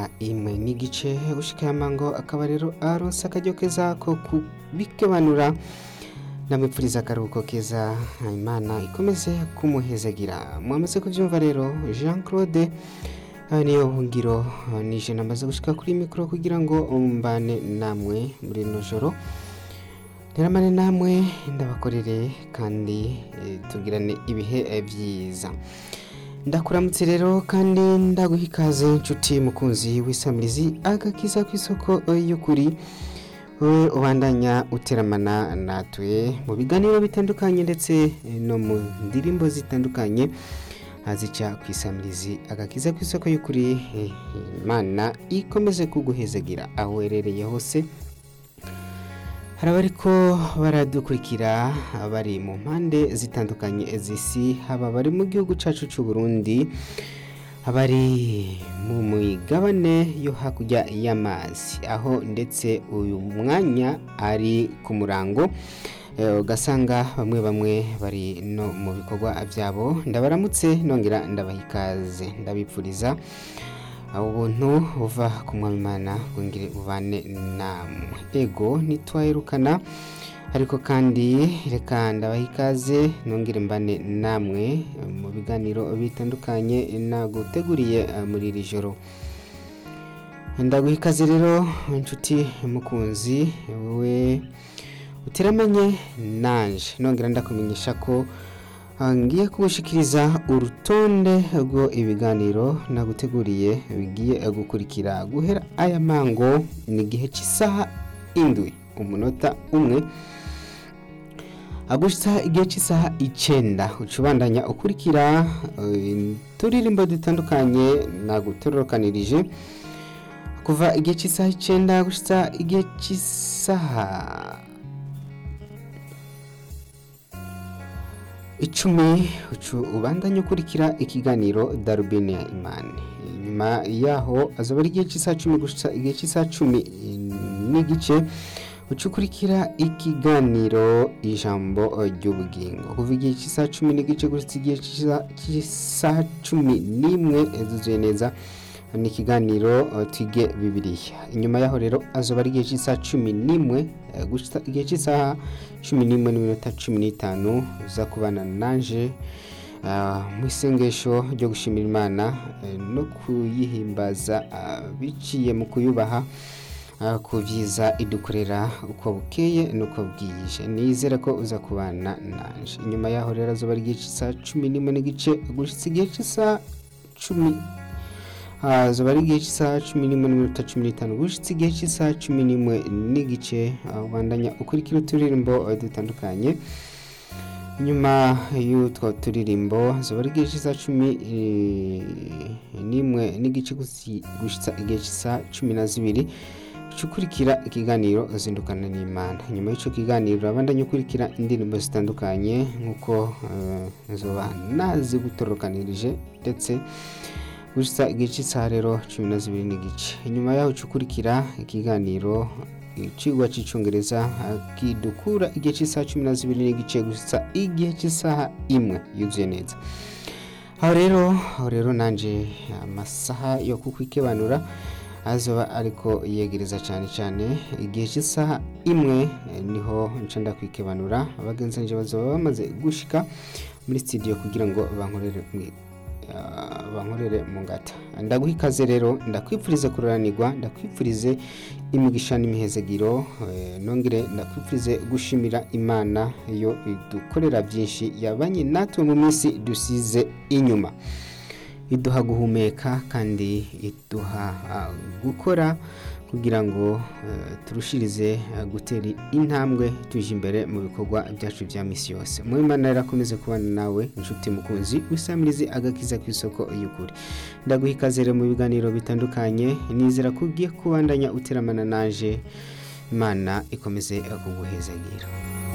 imwe n'igice gushika yamango akaba rero aronse akaryo keza ko kubikebanura ndamwipfuriza akaruhuko keza imana ikomeze kumuhezagira mwamaze kuvyumva rero jean claude aha niyo ngiro nije namaze gushika kuri mikoro kugira ngo mbane namwe muri rino joro nteramane namwe ndabakorere kandi eh, tugirane ibihe byiza ndakuramutse rero kandi ndaguha ikaze inshuti mukunzi w'isamirizi agakiza ku isoko y'ukuri wowe ubandanya uteramana natwe mu biganiro bitandukanye ndetse no mu ndirimbo zitandukanye azica ku isamirizi agakiza ku isoko y'ukuri eh, imana ikomeze kuguhezagira aho uherereye hose hari abariko baradukurikira bari mu mpande zitandukanye z'isi haba bari mu gihugu cyacu cy'u Burundi abari mu migabane yo hakurya y'amazi aho ndetse uyu mwanya ari ku murango eh, ugasanga bamwe bamwe bari no mu bikorwa byabo ndabaramutse nongera ndabaha ikaze ndabipfuriza ubuntu buva ku mwami imana bwongere bubane namwe ego ntitwaherukana ariko kandi reka ndabaha ikaze nongere mbane namwe mu biganiro bitandukanye naguteguriye eh, muri iri joro ndaguha ikaze rero inshuti mukunzi wowe uteramanye nanje nongera ndakumenyesha ko ah, ngiye kugushikiriza urutonde rwo ibiganiro naguteguriye bigiye gukurikira guhera aya mango ni igihe cy'isaha indwi umunota umwe agushitsa igihe cy'isaha icenda uca ubandanya ukurikira eh, turirimbo dutandukanye nagutororokanirije kuva igihe cy'isaha icenda gushitsa igihe cy'isaha icumi ucu ubandanye ukurikira ikiganiro darubine ya imani nyuma yaho azaba ari igihe cy'isaha cumi gushitsa igihe cy'isaha cumi n'igice uca ukurikira ikiganiro ijambo ry'ubugingo kuva igihe cy'isaha cumi n'igice gushitsa igihe cy'isa- cy'isaha cumi n'imwe zuzuye neza ni ikiganiro eh, twige bibiliya inyuma yaho rero azoba ari igihe cy'isaha cumi n'imwe eh, gushitsa igihe cy'isaha cumi n'imwe n'iminota cumi n'itanu uza kubana nanje ah, mu isengesho ryo gushimira imana eh, no kuyihimbaza ah, biciye mu kuyubaha ah, ku byiza idukorera uko bukeye n'uko bwije nizere ko uza kubana nanje inyuma yaho rero azoba ari igihe cy'isaha cumi n'imwe n'igice gushitsa igihe cy'isaha cumi hazoba ari igihe cy'isaha cumi n'imwe n'iminota cumi n'itanu gushitsa igihe cy'isaha cumi n'imwe n'igice aho ubandanya ukurikira uturirimbo eh, dutandukanye nyuma y'utwo turirimbo hazoba ari igihe cy'isaha cumi eh, n'imwe n'igice gusi- gushitsa igihe cy'isaha cumi na zibiri uca ukurikira ikiganiro zindukana n'imana nyuma y'icyo kiganiro abandanya ukurikira indirimbo zitandukanye nk'uko eh, nzoba nazigutororokanirije ndetse gusa igihe cy'isaha rero cumi na zibiri n'igice inyuma yaho uca ukurikira ikiganiro icigwa cy'icyongereza ah, kidukura igihe cy'isaha cumi na zibiri n'igice gusa igihe cy'isaha imwe yuzuye neza aho rero aho rero nanje amasaha yo kukwikebanura azoba ariko yegereza cyane cyane igihe cy'isaha imwe eh, niho nca ndakwikebanura abagenzi banje bazoba bamaze gushika muri studio kugira ngo bankorere mwi- ah, bankorere mu ngata ndaguha ikaze rero ndakwipfurize kururanirwa ndakwipfurize imigisha n'imihezagiro eh, nongere ndakwipfurize gushimira imana yo idukorera byinshi yabanye natwe mu minsi dusize inyuma iduha guhumeka kandi iduha ah, gukora kugira ngo eh, turushirize ah, gutera intambwe tuje imbere mu bikorwa byacu bya misi yose mu imana rero akomeze kubana nawe inshuti mukunzi wisamirize agakiza ku isoko y'ukuri ndaguha ikaze rero mu biganiro bitandukanye nizera ko ugiye kubandanya uteramana naje imana ikomeze kuguhezagira